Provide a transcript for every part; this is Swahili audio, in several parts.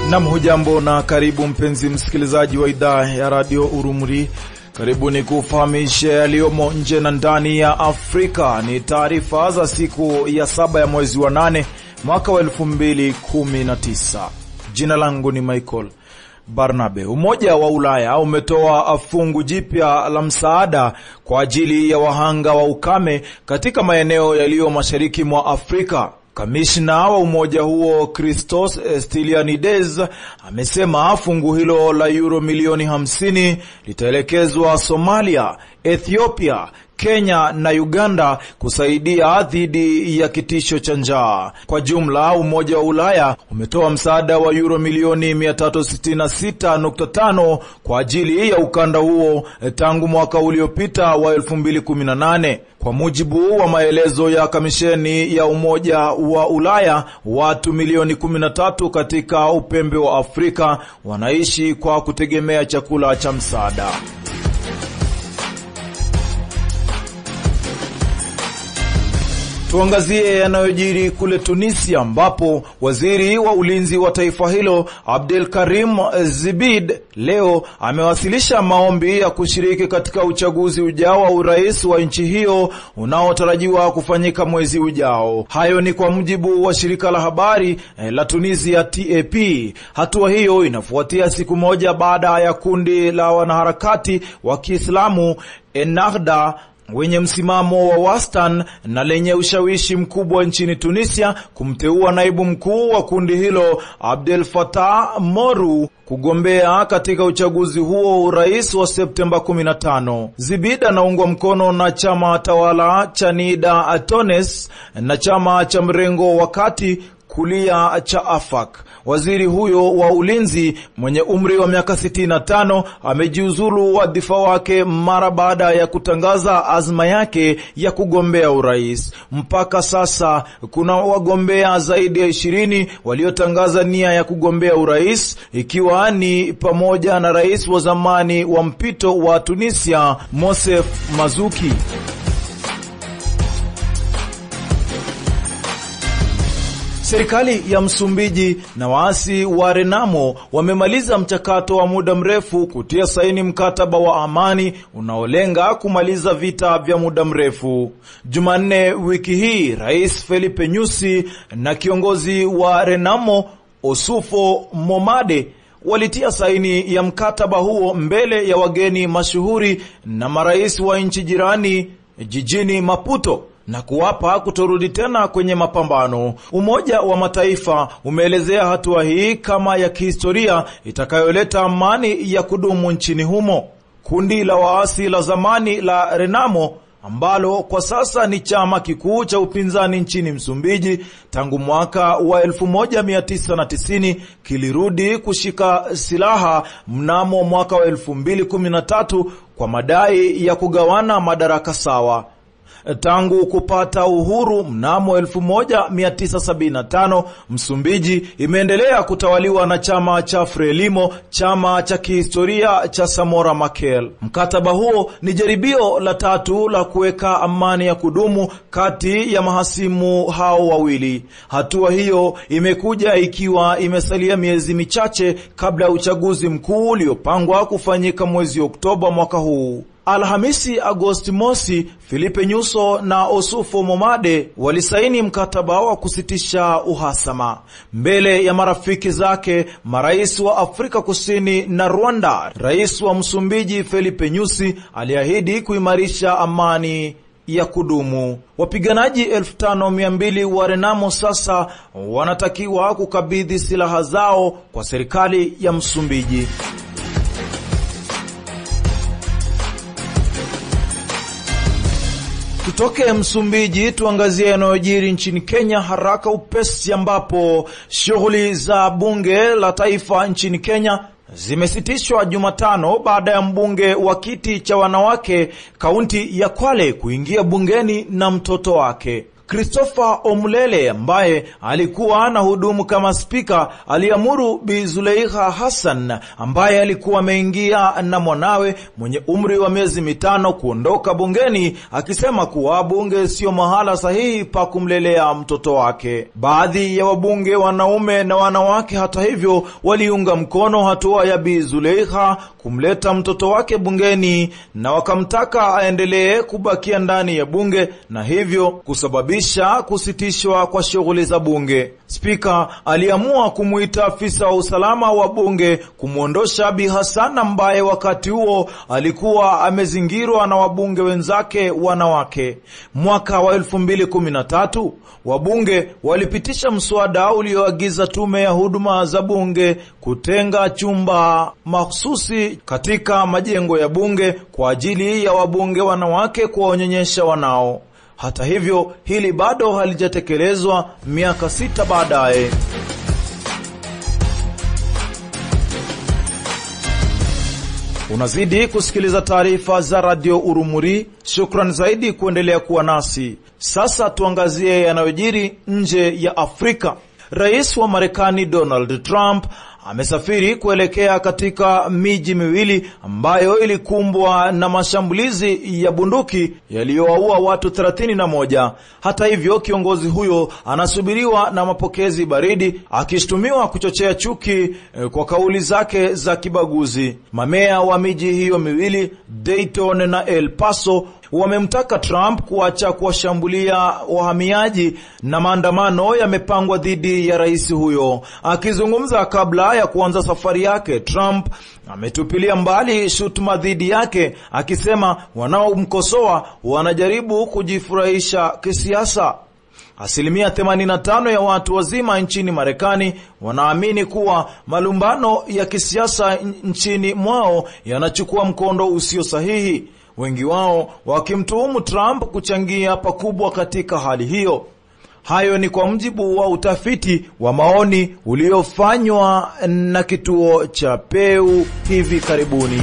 Nam, hujambo na karibu mpenzi msikilizaji wa idhaa ya radio Urumuri. Karibu ni kufahamisha yaliyomo nje na ndani ya Afrika. Ni taarifa za siku ya saba ya mwezi wa nane mwaka wa elfu mbili kumi na tisa. Jina langu ni Michael Barnabe. Umoja wa Ulaya umetoa fungu jipya la msaada kwa ajili ya wahanga wa ukame katika maeneo yaliyo mashariki mwa Afrika. Kamishna wa umoja huo Christos Stylianides amesema fungu hilo la euro milioni 50 litaelekezwa Somalia, Ethiopia, Kenya na Uganda kusaidia dhidi ya kitisho cha njaa. Kwa jumla, Umoja wa Ulaya umetoa msaada wa euro milioni 366.5 kwa ajili ya ukanda huo tangu mwaka uliopita wa 2018. Kwa mujibu wa maelezo ya kamisheni ya Umoja wa Ulaya, watu milioni 13 katika upembe wa Afrika wanaishi kwa kutegemea chakula cha msaada. Tuangazie yanayojiri kule Tunisia ambapo waziri wa ulinzi wa taifa hilo Abdel Karim Zibid leo amewasilisha maombi ya kushiriki katika uchaguzi ujao wa urais wa nchi hiyo unaotarajiwa kufanyika mwezi ujao. Hayo ni kwa mujibu wa shirika la habari la Tunisia TAP. Hatua hiyo inafuatia siku moja baada ya kundi la wanaharakati wa Kiislamu Ennahda wenye msimamo wa wastani na lenye ushawishi mkubwa nchini Tunisia kumteua naibu mkuu wa kundi hilo Abdel Fattah Moru kugombea katika uchaguzi huo urais wa Septemba 15. Zibid anaungwa mkono na chama tawala cha Nida Atones na chama cha mrengo wa kati kulia cha Afak. Waziri huyo wa ulinzi mwenye umri wa miaka 65 amejiuzulu wadhifa wake mara baada ya kutangaza azma yake ya kugombea urais. Mpaka sasa kuna wagombea zaidi ya ishirini waliotangaza nia ya kugombea urais, ikiwa ni pamoja na rais wa zamani wa mpito wa Tunisia Mosef Mazuki. Serikali ya Msumbiji na waasi wa Renamo wamemaliza mchakato wa muda mrefu kutia saini mkataba wa amani unaolenga kumaliza vita vya muda mrefu. Jumanne wiki hii, Rais Felipe Nyusi na kiongozi wa Renamo Osufo Momade walitia saini ya mkataba huo mbele ya wageni mashuhuri na marais wa nchi jirani jijini Maputo na kuwapa kutorudi tena kwenye mapambano. Umoja wa Mataifa umeelezea hatua hii kama ya kihistoria itakayoleta amani ya kudumu nchini humo. Kundi la waasi la zamani la Renamo ambalo kwa sasa ni chama kikuu cha upinzani nchini Msumbiji tangu mwaka wa 1990 kilirudi kushika silaha mnamo mwaka wa 2013 kwa madai ya kugawana madaraka sawa. Tangu kupata uhuru mnamo 1975 Msumbiji imeendelea kutawaliwa na chama cha Frelimo, chama cha kihistoria cha Samora Machel. Mkataba huo ni jaribio la tatu la kuweka amani ya kudumu kati ya mahasimu hao wawili. Hatua hiyo imekuja ikiwa imesalia miezi michache kabla ya uchaguzi mkuu uliopangwa kufanyika mwezi Oktoba mwaka huu. Alhamisi Agosti mosi, Filipe Nyuso na Osufo Momade walisaini mkataba wa kusitisha uhasama mbele ya marafiki zake marais wa Afrika Kusini na Rwanda. Rais wa Msumbiji Filipe Nyusi aliahidi kuimarisha amani ya kudumu. Wapiganaji 5200 wa Renamo sasa wanatakiwa kukabidhi silaha zao kwa serikali ya Msumbiji. Tutoke Msumbiji tuangazie yanayojiri nchini Kenya haraka upesi, ambapo shughuli za bunge la taifa nchini Kenya zimesitishwa Jumatano baada ya mbunge wa kiti cha wanawake kaunti ya Kwale kuingia bungeni na mtoto wake. Christopher Omlele ambaye alikuwa anahudumu kama spika aliamuru Bi Zuleikha Hassan ambaye alikuwa ameingia na mwanawe mwenye umri wa miezi mitano kuondoka bungeni, akisema kuwa bunge sio mahala sahihi pa kumlelea mtoto wake. Baadhi ya wabunge wanaume na wanawake, hata hivyo, waliunga mkono hatua ya Bi Zuleikha kumleta mtoto wake bungeni na wakamtaka aendelee kubakia ndani ya bunge na hivyo kusababisha kusitishwa kwa shughuli za bunge. Spika aliamua kumwita afisa wa usalama wa bunge kumwondosha Bi Hassan ambaye wakati huo alikuwa amezingirwa na wabunge wenzake wanawake. Mwaka wa 2013 wabunge walipitisha mswada ulioagiza tume ya huduma za bunge kutenga chumba mahususi katika majengo ya bunge kwa ajili ya wabunge wanawake kuwaonyonyesha wanao. Hata hivyo, hili bado halijatekelezwa miaka sita baadaye. Unazidi kusikiliza taarifa za Radio Urumuri. Shukran zaidi kuendelea kuwa nasi. Sasa tuangazie yanayojiri nje ya Afrika. Rais wa Marekani Donald Trump amesafiri kuelekea katika miji miwili ambayo ilikumbwa na mashambulizi ya bunduki yaliyowaua watu 31. Hata hivyo, kiongozi huyo anasubiriwa na mapokezi baridi, akishtumiwa kuchochea chuki eh, kwa kauli zake za kibaguzi. Mamea wa miji hiyo miwili Dayton na El Paso wamemtaka Trump kuacha kuwashambulia wahamiaji na maandamano yamepangwa dhidi ya rais huyo. Akizungumza kabla ya kuanza safari yake, Trump ametupilia mbali shutuma dhidi yake akisema wanaomkosoa wanajaribu kujifurahisha kisiasa. Asilimia 85 ya watu wazima nchini Marekani wanaamini kuwa malumbano ya kisiasa nchini mwao yanachukua mkondo usio sahihi, wengi wao wakimtuhumu Trump kuchangia pakubwa katika hali hiyo. Hayo ni kwa mujibu wa utafiti wa maoni uliofanywa na kituo cha Pew hivi karibuni.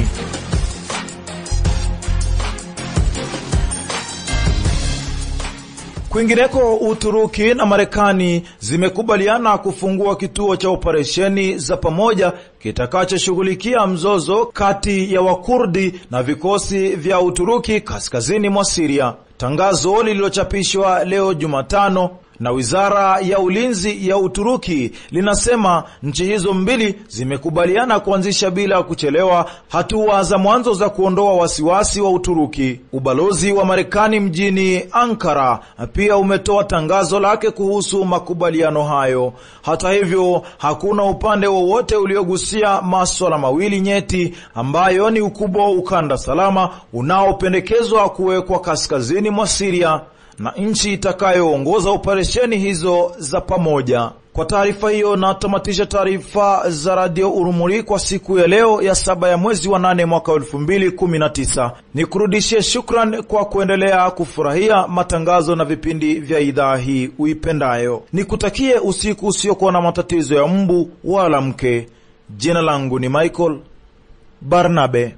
Kwingineko, Uturuki na Marekani zimekubaliana kufungua kituo cha operesheni za pamoja kitakachoshughulikia mzozo kati ya Wakurdi na vikosi vya Uturuki kaskazini mwa Siria. Tangazo lililochapishwa leo Jumatano na wizara ya ulinzi ya Uturuki linasema nchi hizo mbili zimekubaliana kuanzisha bila kuchelewa hatua za mwanzo za kuondoa wasiwasi wa Uturuki. Ubalozi wa Marekani mjini Ankara pia umetoa tangazo lake kuhusu makubaliano hayo. Hata hivyo, hakuna upande wowote uliogusia maswala mawili nyeti ambayo ni ukubwa wa ukanda salama unaopendekezwa kuwekwa kaskazini mwa Siria na nchi itakayoongoza operesheni hizo za pamoja. Kwa taarifa hiyo natamatisha taarifa za Radio Urumuri kwa siku ya leo ya saba ya mwezi wa nane mwaka elfu mbili kumi na tisa. Ni kurudishie shukran kwa kuendelea kufurahia matangazo na vipindi vya idhaa hii uipendayo. Nikutakie usiku usiokuwa na matatizo ya mbu wala mke. Jina langu ni Michael Barnabe.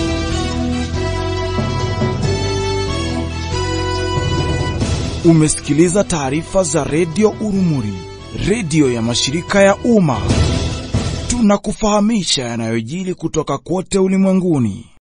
Umesikiliza taarifa za redio Urumuri, redio ya mashirika ya umma. Tunakufahamisha yanayojiri kutoka kote ulimwenguni.